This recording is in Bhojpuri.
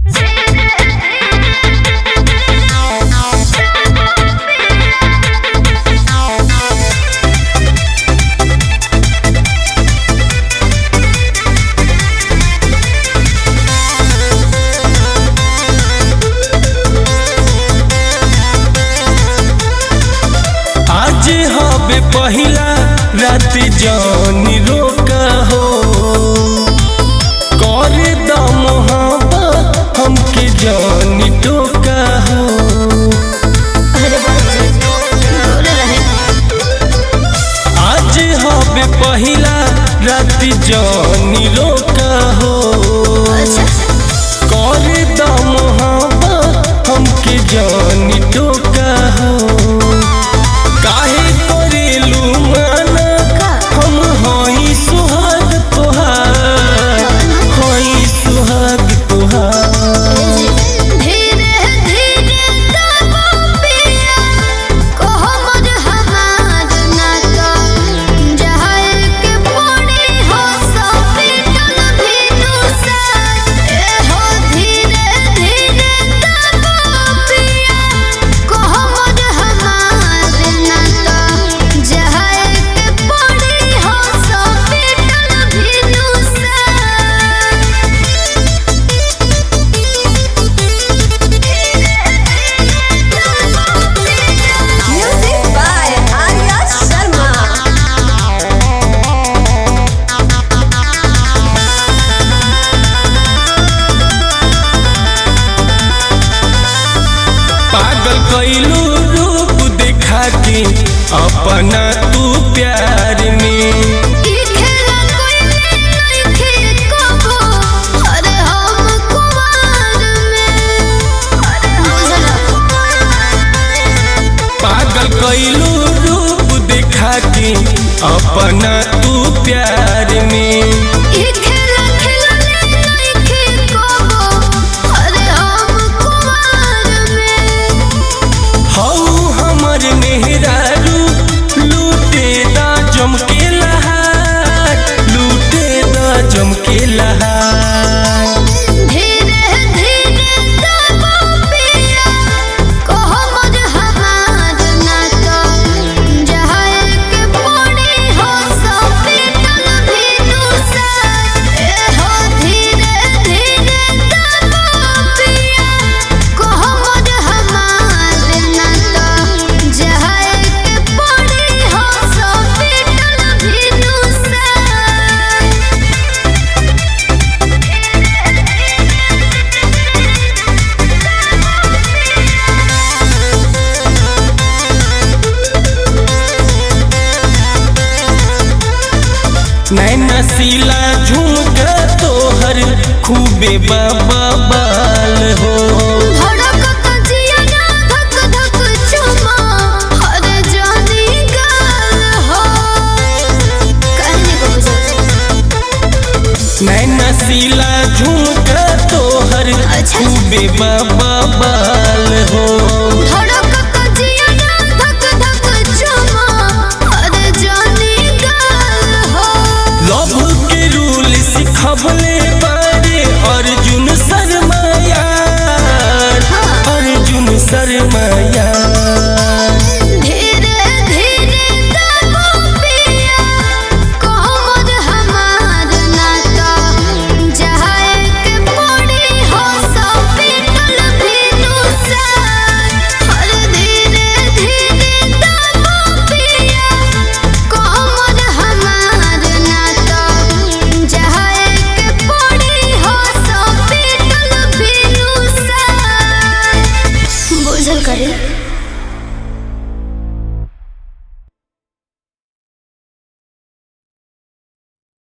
पहिला रात जानी रोका हो कर द मोहब्बत हमके जानी टोका हो अरे बाबूजी बोले रहे आज हवे पहिला रात जानी रोका हो अच्छा कर द मोहब्बत हमके जानी टोका हो काहे करेलू माना का हम हई सुहाग तोहार हई सुहाग तोहार धीरे धीरे दबो पिया कहो मर हमार ना तो जहाए के पड़ी हो सपीटल भीनु साथ ए हो धीरे धीरे दबो पिया कहो मर हमार ना तो जहाए के पड़ी हो सपीटल भीनु Music by Arya Sharma. पागल कैलू रूप देखा के अपना तू प्यार में ई खेला कोई नइखे कबो अरे हम कुमार में अरे हम पागल कैलू रूप देखा के अपना तू प्यार में ई खेला खेला नइखे कबो अरे हम कुमार में हऊ हमर मेहरारू लूटे दा जमके लहार लूटे दा जमके लहार धीरे धीरे दबो पिया कहो मर हमार ना तो जहाए के पड़ी हो सपीटल भीनु साथ ए हो धीरे धीरे दबो पिया कहो मर हमार ना तो जहाए के पड़ी हो सपीटल भीनु साथ नैना सीला झुमका तोहर खूबे बाबा बाल हो धड़कत जिया ना धक धक चुमा हर जानी गाल हो कहने को बुझा नैना सीला झुमका तोहर अच्छा। खूबे बाबा बाल हो धड़कत जिया ना धक धक चुमा हर जानी गाल हो लव के रूल सिखबले बारे अर्जुन शर्मा यार हाँ। अर्जुन शर्मा यार धीरे धीरे दबो पिया कहो मर हमार ना तो जहाए के पड़ी हो सपीटल भीनु साथ हर धीरे धीरे दबो पिया कहो मर हमार ना तो जहाए के पड़ी हो सपीटल भीनु साथ बुझल करे